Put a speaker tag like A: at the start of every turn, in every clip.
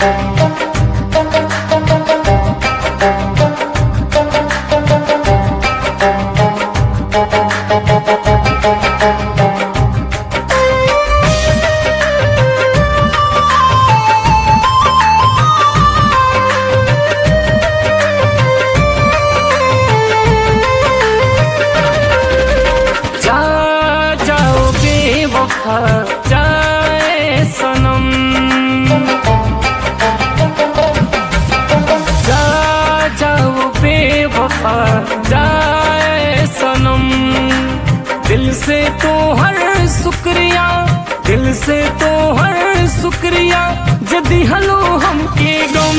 A: जा जाओ बेवफा जाए सनम जा जाओ बेवफा जाए सनम दिल से तो हर शुक्रिया दिल से तो हर शुक्रिया जदी हलो हमके गम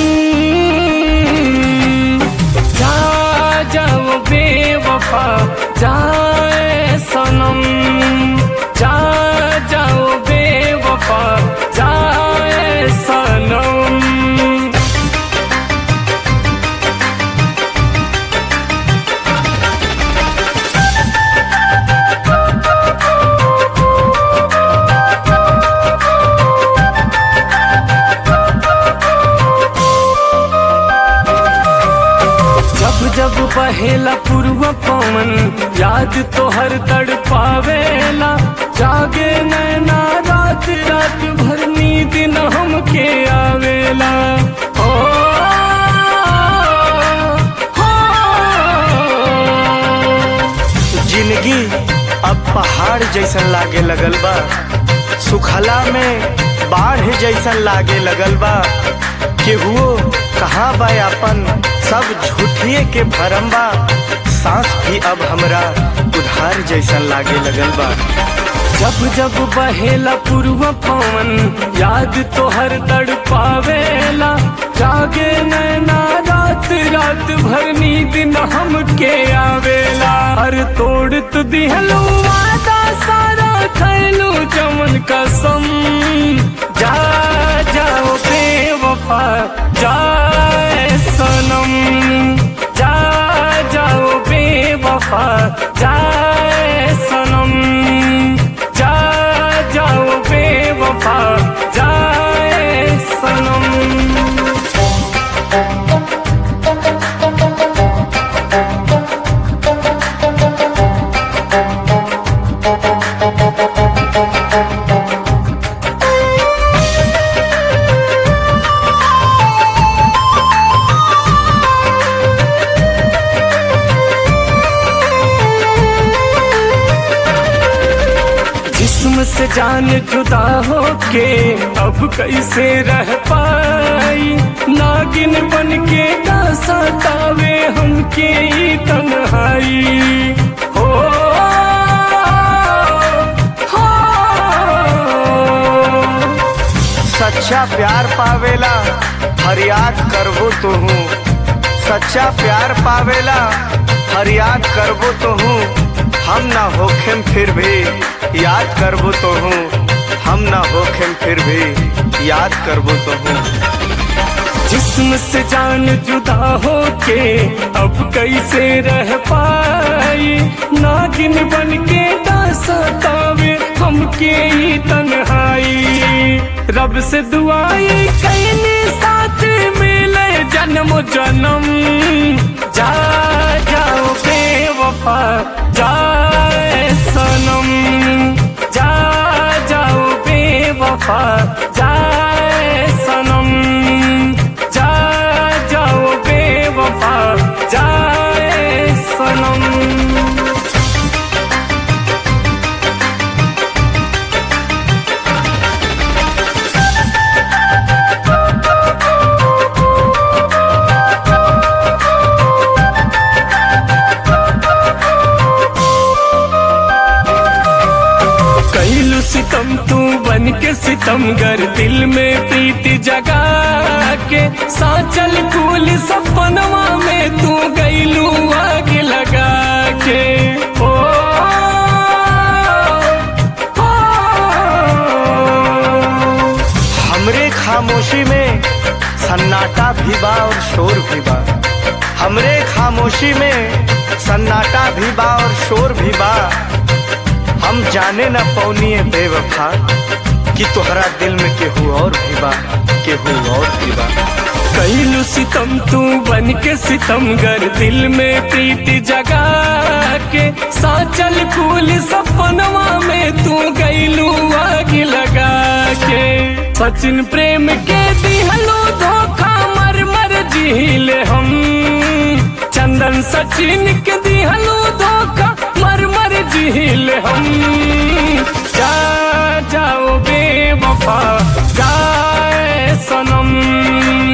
A: जा जाओ बेवफा जाए सनम जा जाओ बेवफा जाए सनम जब जब बहेला पूर्व पवन याद तो हर तड़ पावेला जागे नैना रात रात भर नींद न हमके आवेला ओ, हो,
B: जिंदगी अब पहाड़ जैसन लागे लगल बा सुखला में बाढ़ जैसन लागे लगल बा केहुओ कहाँ बा अपन सब झूठिए के भरम बा सांस भी अब हमरा उधार जैसन लागे लगल बा
A: जब जब बहेला पूर्व पवन याद तो हर तड़ पावेला जागे नैना रात रात भर नींद न हमके आवेला हर तोड़ तु दिहलू वादा सारा खैलू चमन कसम जा जाओ बेवफा जाए सनम जा जाओ बेवफा जाए सनम जा जाओ बेवफा जाए सनम जिस्म से जान जुदा होके अब कैसे रह पाई नागिन बन के ना सतावे हमके ई तन्हाई हो हो
B: सच्चा प्यार पावेला फरियाद करबो तो हूँ सच्चा प्यार पावेला फरियाद करबो तो हूँ हम ना होखेम फिर भी याद करबो तो हूँ हम ना होखेम फिर भी याद करबो तो हूँ
A: जिस्म से जान जुदा होके अब कैसे रह पाई नागिन बन के ना सतावे हमके ई तन्हाई रब से दुआई कैनी साथ मिले जन्म जन्म जा जाओ बेवफा जाए सनम जा जाओ बेवफा जाए सनम जा जाओ बेवफा जाए सनम कैलू सितम तू बन के सितमगर दिल में प्रीति जगा के साचल कूल सपनवा में तू गैलू आग लगा के ओ, ओ,
B: हमरे खामोशी में सन्नाटा भी बा और शोर भी बा हमरे खामोशी में सन्नाटा भी बा और शोर भी बा हम जाने न पौनिए बेवफा कि तोहरा दिल में केहू और भी बा केहू और की बा
A: कैलू सितम तू बन के सितमगर दिल में प्रीति जगा के साचल फूल सपनवा में तू गैलू आग लगा के सचिन प्रेम के दिहलो धोखा मर मर झील हम चंदन सचिन के दिहलो धोखा मर मर झील हम जा जाओ बेवफा जाए सनम